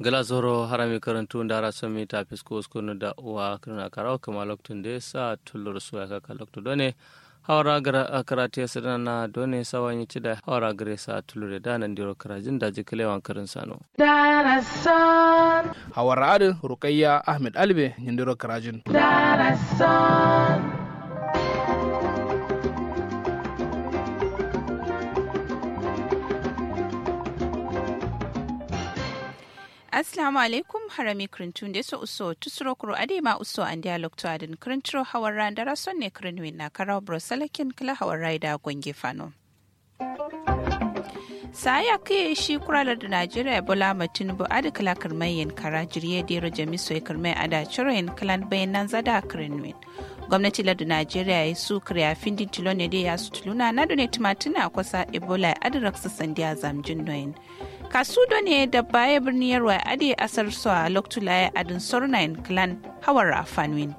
gala zoro harami karantu ndara somi ta fisko skunu da uwa kirna karawa kama loktun da sa tullur su ya kaka loktu done hawara gara karate ya sadana na done sawan yi da hawara gare sa tullur da nan diro karajin da jikalewan karin sano hawara adin rukayya ahmed albe nyindiro karajin Assalamu alaikum harami krintun da so uso tusuro kuro adema uso an dialog to adin krintro hawar ran dara son ne krinwin na karaw brosalakin kala hawar raida gwange fano. saya kai shi kuralar da najeriya bola tinubu adi kala kirmayin kara jirye dero jamiso ya kirmai ada ciroyin kalan bayanan zada krinwin gwamnati lardu najeriya ya su kiriya findin tilo ne da ya su tuluna na done tumatuna kwasa ebola adirak su sandiya zamjin noyin kasu ne da baya birnin yarwa ade asar su a loktula adin sornain clan hawar afanwin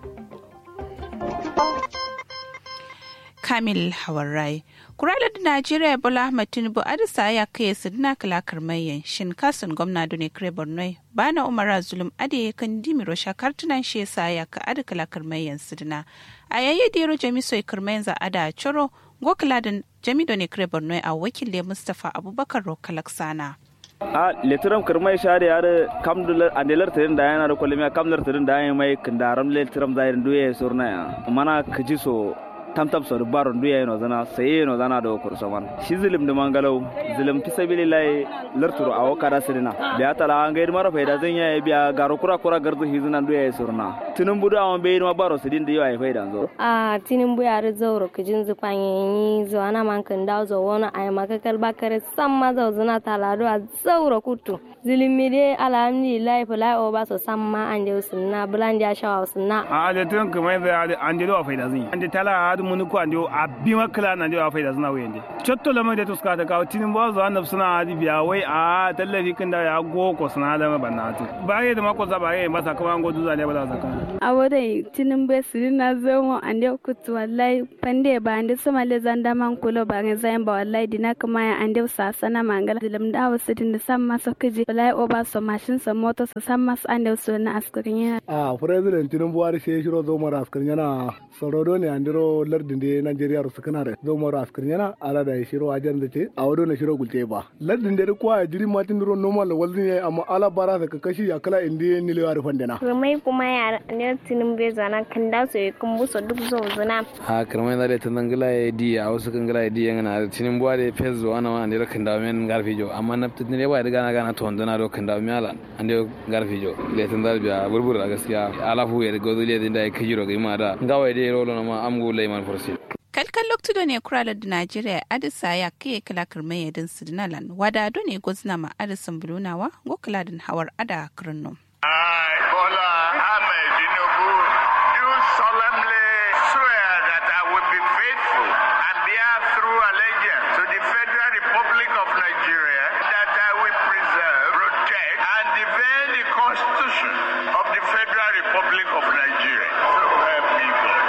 kamil hawarai kuralar da najeriya bola ahmad tinubu adisa ya kai sidina kalakar mayan shin kasun gwamna dune kare borno bana umara zulum ade kan dimiro shakar tunan shi yasa ya ka adi kalakar mayan sidina a yayi dero jami soy kirmayan za ada choro go kaladin jami done kare borno a wakile mustapha abubakar rokalaksana a letiram kirmai share yare kamdular andelar tirin da yana da kwalimiya kamdular tirin da yana mai kindaram letiram zairin duye surna ya mana kaji so tamtam so baron duya no zana saye no zana do kurso man shi zilim de mangalau zilim fi sabilillahi larturu awo kada sirina biya tala an gaid mara faida zan yayi biya garo kura kura gardu hizuna duya surna tinin budu awon be ma baro sidin da yayi faida zo a tinin bu yare zauro kijin zupanye zo ana man kan dawo zo wona ay makakal bakare samma zo zuna talado a zauro kutu zilimi de alhamdulillah fulai o ba so samma ande sunna bulandi a shawa sunna a de tun kuma da ande do faida zin ande tala adu mun ko ande a bi makala na de faida zina wende chotto lamai de tuska ta kawo tinin bo zo annab suna adi biya wai a tallafi kin da ya go ko suna da banatu baye da mako za baye masa kuma an godu za ne ba za ka awodai tinin be sirina zomo ande kutu wallahi pande ba ande sama le zanda man kulo ba nge zayin ba wallahi dina kuma ya ande sa sana mangala dilam da wasidin da samma so kiji wallahi oba so mashin so moto so samma so ande so na askarin ya a president tinubu wari sai shiro zo mara askarin yana sorodo ne andiro lardin da Najeriya su kana da zo mara askarin yana ala da shiro ajan da ce a wado na shiro gulte ba lardin da kwa ya jiri matin diro normal walzin ya amma ala bara da kakashi ya kala indi ni lewa da fandana rumai kuma ya ne tinubu zana kan da so kun buso duk zo zuna ha kirmai da ta dangala ya di a wasu kan gala ya di yana tinubu da fezo ana ma andiro kan da men garfi jo amma na fitin ne ba da gana gana to ndana do kan da mi ala andiro garfi jo le tan da biya burbur da gaskiya ala fu ya gozo le da ya kajiro ga ima da gawa dai rolo na ma amgo laiman forsi kalkan loktudo ne kuralar da najeriya adisa ya kai kala kirmai yadin sidinalan wada do ne gozna ma adisan bulunawa go kaladin hawar ada kirno I, Bola Ahmed Tinubu, do solemnly swear that I will be faithful and bear true allegiance to the Federal Republic of Nigeria, that I will preserve, protect, and defend the Constitution of the Federal Republic of Nigeria. So help me God.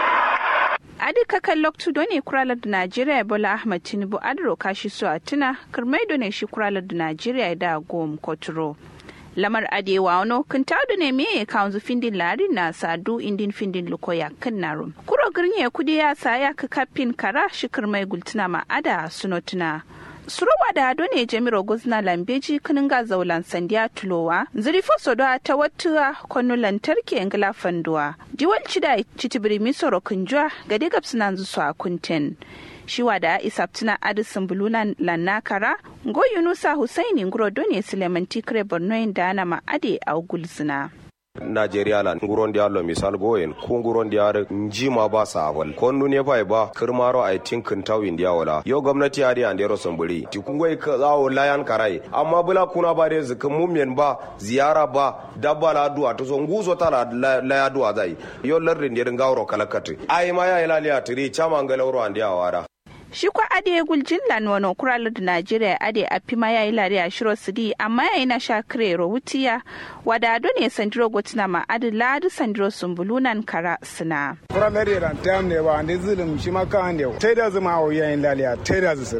adi kakan loktu do ne kuralar da najeriya bola ahmad tinubu adro kashi su a tuna kirmai do ne shi kuralar da najeriya da gom koturo lamar adewa wano kan tadu ne me ya kawo findin lari na sadu indin findin lukoya kan narum kuro girnya kudi ya sa ya ka kafin kara shi kirmai gultuna ma ada sunotuna surowa da hado ne jamiro guzna lambeji kinin ga zaulan sandiya tulowa zirifo sodo ta wata kwanu lantarki ngila fanduwa diwal cida citibiri misoro kunjuwa ga digab suna zusu a kunten shiwa da isaptina adisin buluna lannakara go yunusa husaini nguro done suleiman tikre borno da ana ma'ade a gulzina. Najeriya lan nguron dia lo misal goyen ku nguron dia njima ba sa wal kon nu ne bai ba kirmaro ai tinkin taw india wala yo gwamnati ari ande ro somburi ti kungoi ka zawo layan karai amma bula kuna ba de zikin mumyen ba ziyara ba dabba la duwa to so nguzo tala la ya duwa zai yo lardin dia ngawro kalakati ai ma ya ilali atiri chama ngalawro ande awara shi kwa ade guljin lanwano kuralar da najeriya ade a fima ya yi lare a shiro sidi amma ya yi na sha kirero wutiya wadado ne sandiro gotina ma adi ladu sandiro sumbulunan kara sina. kuralar da tam ne ba ande zulum shi ma ka ande tai da zuma o yayin laliya tai da zusuna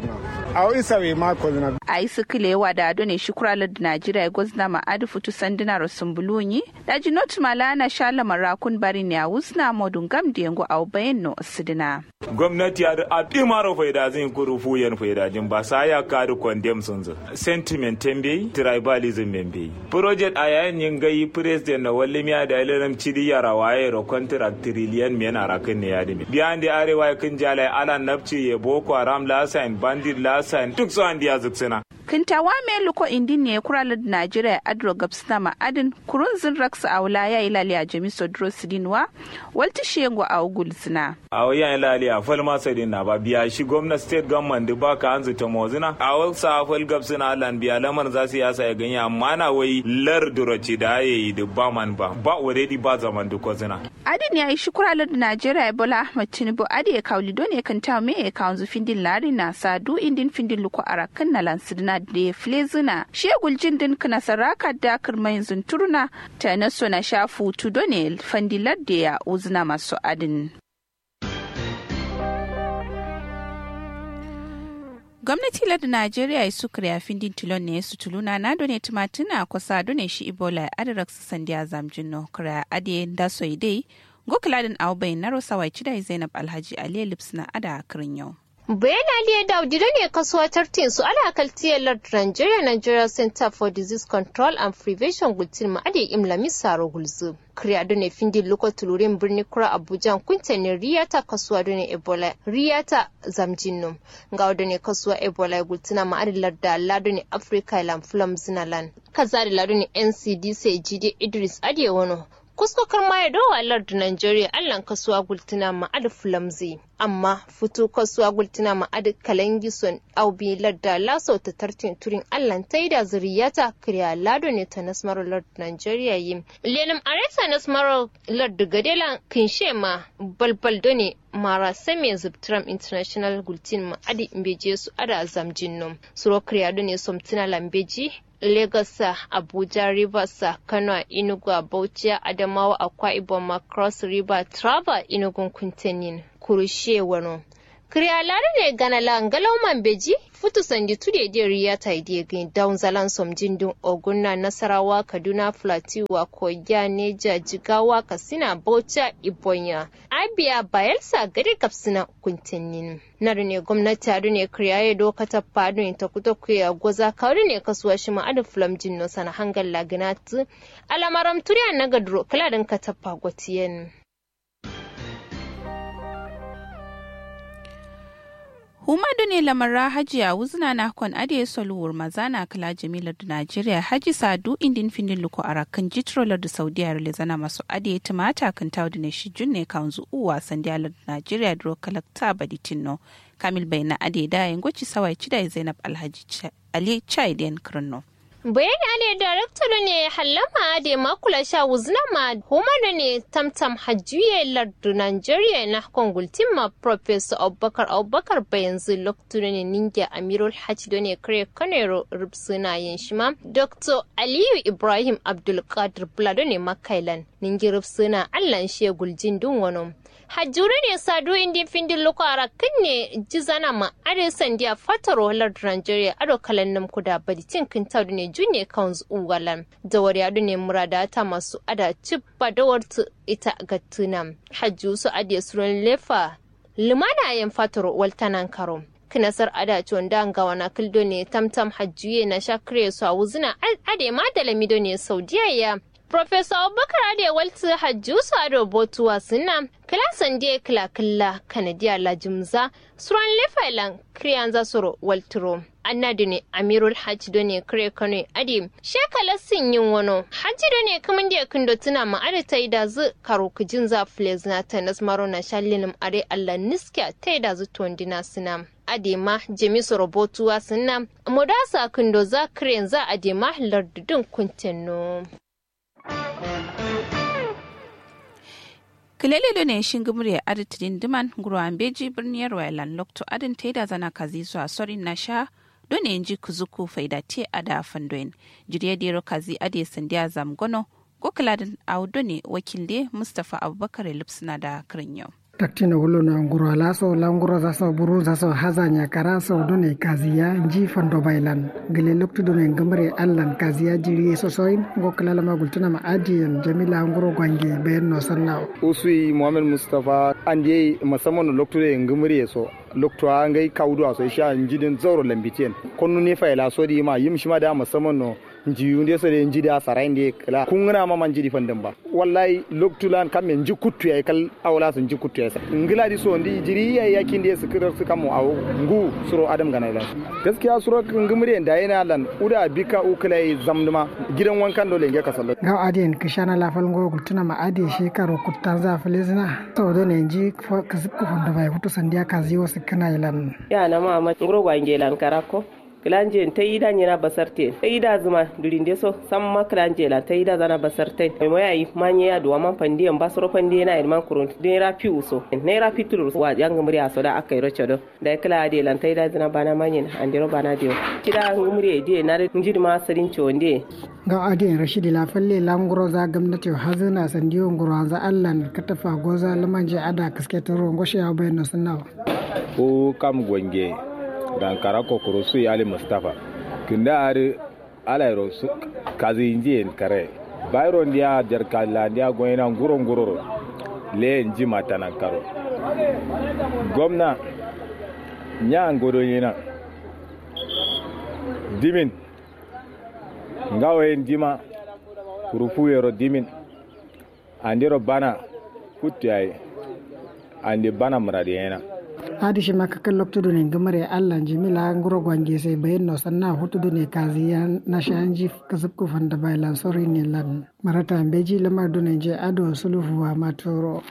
a isa we ma ko na a yi sikilewa da ado ne shukuralar da najeriya gwazna ma adu futu sanduna rusumbulunyi da ji not malana shala marakun bari ne a wusna modun gam da yango a bayan no sidina gwamnati a ɗi maro faida zin kuru fuyen faida jin ba sa ya kadu condemn sun zo sentiment tembe tribalism membe project a yayin yin gayi president na walli miya da ilalam cidi yara waye ro contract trillion men arakin ne ya dimi biyan da arewa ya kin jalai ala nafci ya boko haram lasan bandit lasan duk su an diya zuksina kintawa me luko indin ne kuralar da najeriya adro gabsna ma'adin kurun zin raksa a wula ya ilali a jami sodro sidinwa walti shengo a ugulsina a wayan ilali a falma sadin na ba biya shi gwamnati state government da baka an zuta mozina a wasu a fal gabsina lan biya lamar za su yasa ya ganye amma na wai lar duroci da ya yi da ba man ba ba already ba zaman duk wazina adin ya yi shi kuralar da najeriya ebola ahmad tinubu adi ya kawli don ya kanta me ya kawo findin lari na sadu indin findin luko arakan na lansidina da flezina shegul jin din kana saraka da kirmayin zunturna ta naso na shafu tudo ne fandilar da ya uzina masu adin gwamnati ladda najeriya su kariya findin tilon ne su tuluna na done tumatuna kusa done shi ibola adirak su sandiya zamjin no kariya ade da so dai gokuladin aubayin na rosa wai cidai zainab alhaji ali lips na ada kirin yau bayan aliyu daudi da ne kasuwa tartin su ala kaltiyar lord nigeria nigeria center for disease control and prevention gultin ma ade imla misaro gulzu kriya da ne findi loko tulurin birni kura abuja kunta ne riyata kasuwa da ne ebola riyata zamjinnum ga da ne kasuwa ebola gultina ma ade larda lado ne africa ilan fulam zinalan kaza da lado ne ncdc jide idris ade wano kuskokar ma ya dowa lard Nigeria allan kasuwa gultuna ma'ad fulamzi amma fito kasuwa gultuna ma'ad kalangison aubi larda laso ta tartin turin allan ta da zuriyata kriya lado ne ta nasmarar lard Nigeria yi lenim aresa nasmarar lard gadela kinshe ma balbal ne mara same zubtram international gultin ma'adi mbeje su ada zamjin nom suro kriya ne somtina lambeji Lagos, Abuja, Rivers, Kano, Enugu, Bauchi, Adamawa, Akwa Ibom, Cross River, Trava, Enugu, Kuntenin, Kurushe, Wano. Kriyalari ne gana langalau man beji futu sandi tude de riya ta ide gin down zalan som jindin ogunna nasarawa kaduna flatiwa koya neja jigawa kasina baucha ibonya abia bayelsa gari kapsina kuntinnin naru ne gwamnati adu ne kriyaye doka ta fadu ta kuta kuya goza kawri ne kasuwa shi ma'adu flam jinno sana hangal laginatu alamaram turiya na gadro kaladin ka tappa gotiyen Humadu ne lamarra hajiya wuzna na kon ade soluwar mazana kala jamilar da Najeriya haji sadu indin findin luko arakan jitrolar da Saudiya zana masu ade tumata kan tawdu ne shi junne kan zu uwa sandiyalar da Najeriya dro kalakta baditinno Kamil bayna ade da yangoci sawai cida Zainab Alhaji Ali Chaiden Krno. bayani ane darakta ne hallama da makula sha wuzna ma huma da ne tamtam hajjuye lardu nigeria na kongultin ma professor abubakar abubakar bayan zu loktu ne ninja amirul hajji da ne kare kanero rubsuna yin shima dr aliyu ibrahim abdulkadir bulado ne makailan ningi rubsuna allan shegul jindun wani hajjure ne sadu indin findin loko ara ne jizana ma are sandiya fataro halar nigeria ado kalan nam kuda badi tin kin tawdu ne junne kawns uwalan da wari ado ne murada ta masu ada cippa da wartu ita gattunam hajju su ade suran lefa limana yan fataro waltanan karo kinasar ada ci wanda ga wana kildo ne tamtam hajjuye na shakre su a wuzina ade ma da lamido ne saudiya ya Professor Abubakar Ade Waltu Hajjusu Ado Botuwa suna kilasan die kila kila kanadiya la jimza suran lefailan kriyanza soro walturo. annadi ne amirul hajji do ne kare kano adi shekala sin yin wano hajji do ne kaman da kindo tuna ma adi ta da zu karo kujin za fles na ta nasmaro na shallinim are allah niska ta da zu tondina sina adema jemisu robotuwa sina modasa kindo za kare za adema lardudin kuntenno. kilele ne shin gumre aditidin diman guruwan beji birniyar wailan lokto adin taida zana kazi zuwa sorin na sha don yanji kuzuku faida te ada fandoin jiriya dero kazi ade sandiya zamgono gokiladin audo ne wakilde mustapha abubakar lipsina da kirin yau taktino wolo na nguro alaso la nguro zaso buru zaso hazanya karaso done kaziya nji fondo bailan gele loktu done ngamre allan kaziya jiri sosoin ngo kala ma gultuna ma adiyan jamila nguro gwange bayan no sanna usui muhammad mustafa ande musamman loktu de ngamre so loktu a ngai kaudu so sha njidin zoro lambitien konnu ne fa ila so di ma yim shima da musamman no njiyu nde so de njidi a sarai nde kala kungna ma man jidi fandan ba wallahi loktulan kam men ji kuttu ya kal awla sun ji kuttu ya sa ngila di so ndi jiri ya yakin de su kirar su kamo awo ngu suro adam gana ila gaskiya suro ngumre da yana lan uda bika ukulai zamduma gidan wankan dole nge kasallo ga adien kishana la fal ngo gultuna ma adi shekaro kuttan za filizna to do ne ji kasib ko honda bai hutu sandiya kazi wasu kana ilan ya na ma ma ngro gwangelan karako kilanje ta yi da nyina basarte ta yi da zuma durin deso sam ma kilanje la ta yi da zana basarte mai moya yi manye ya duwa man pandi en basoro pandi na irman kurun ne ra fi uso ne ra fi tulur wa yang muri aso da akai rocho do da kila de lan ta yi da zana bana manye andiro bana dio kida ngumuri de na njidi ma sarin chonde ga adin rashidi la falle languro za gwamnati hazina sandiyo nguro za allan katafa goza lamanje ada kasketoro ngoshe ya bayan sunnawa ko kam gwange dankara kokoro su ali mustapha kinda ari alairo su kazi inji kare bayro ndia jar kala ndia goyena nguro nguro le nji matana karo gomna nya ngoro yina dimin ngawe ndima kurufu yero dimin andiro bana kutiyai andi bana muradi yana adi shi maka kan lokto ne gamare Allah jimila nguro gwange sai bayan no sanna hutu ne kazi ya na shanji kasab ku fanda bai lan sori ne lan marata beji lamar ne je ado sulufu wa matoro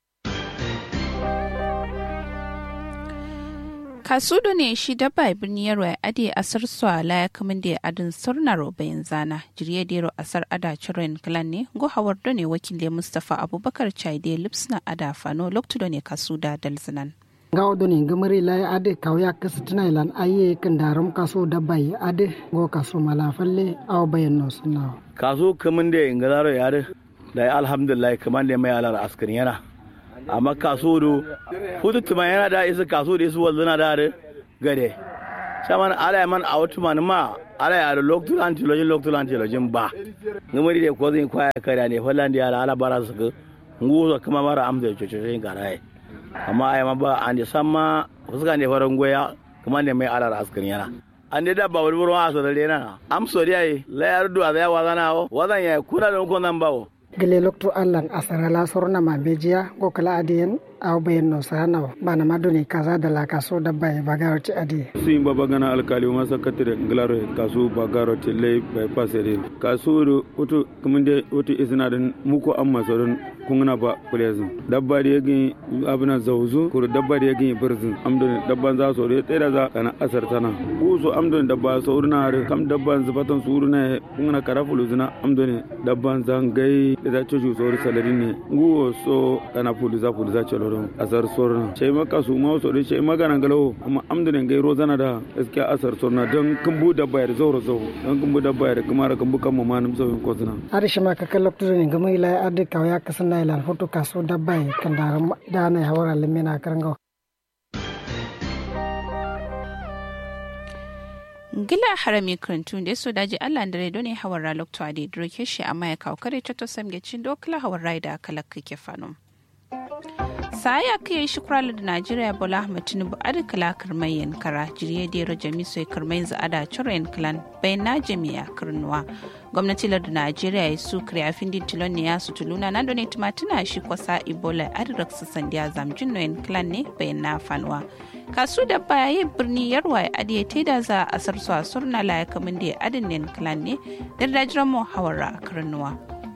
kasudo ne shi dabba birni yarwa ade asar swala ya kamin da adin surnaro bayan zana jirye dero asar ada chiren clan ne go hawar ne wakil mustafa abubakar chaide lipsna ada fano lokto ne kasuda dalzinan gawo do ne gamari lai ade kawya kasu tuna ilan aye kan daram kaso da bai ade go kaso mala falle aw bayan no sunna kaso kaman da ingalaro yare da alhamdulillah kaman da mai alar askari yana amma kaso do fudu tuma yana da isa kaso da isu wallana da are gade saman ala man a wata man ma ala ya da loktul antilojin loktul antilojin ba gamari da ko zai kwaya kare ne fallan da ala ala bara su nguzo kuma mara amsa cococin garaye amma ai ma ba an samma fuska ne faran goya kuma ne mai alar askan yana an da dabba wani wurin wasu da rena am so dai la yar duwa da yawa zana wo wadan ya kuna da kun nan bawo gele lokto allan asara la sorna ma bejiya go kala adiyen aw bayen no sana bana madoni kaza da la kaso dabba e bagaro ti adi sin baba gana alkali ma sakatire glaro kaso bagaro ti lay bay pasere kaso do oto kuminde oto isna den muko amma soron kungna ba kulezin dabba da yagi abuna zawzu kur dabba da yagi birzin amdon dabban za so de tsira za kana asar tana uso amdon dabba so urna har kam dabban zubatan su urna kungna karafulu zina amdon dabban zangai da cucu so salari ne nguwo so kana pulu za pulu za choloron asar sorna chai maka su ma so de chai magana galo amma amdon ngai rozana da gaskiya asar sorna don kumbu dabba ya zauro zo don kumbu dabba ya kuma kumbu kan mamanum so ko zina arishi maka kalokto ne gama ila ade kawya kasana ilan foto kaso dabbai kan daram dana ya wara limina karanga gila harami krantun da so daji Allah da redo ne hawar ralok to ade droke shi amma ya kawo kare to samge cin dokla hawar raida kala kake fanum saya kai shi kurala da Najeriya Bola Ahmed Tinubu adi kala kirmai yankara jirye da yaro jami sai kirmai za ada cire clan bayan na jami'a kirnuwa gwamnati da Najeriya ya su kare afin din tilon ne ya su tuluna na done tumatuna shi kwasa Ebola adi raksu sandiya zamjin noyen clan ne bayan na fanuwa kasu da baya birni yarwa ya adi ya da za a sarsu a surna la ya kamun da ya adin ne clan ne da dajiran mu hawara kirnuwa.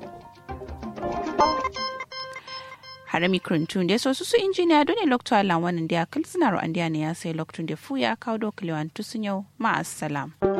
harami kurintun da sosu su injiniya dole lokto alan wannan da ya kalsinar an ne ya sai loktun da fu ya kawo dokulewan tusun yau ma'asalam.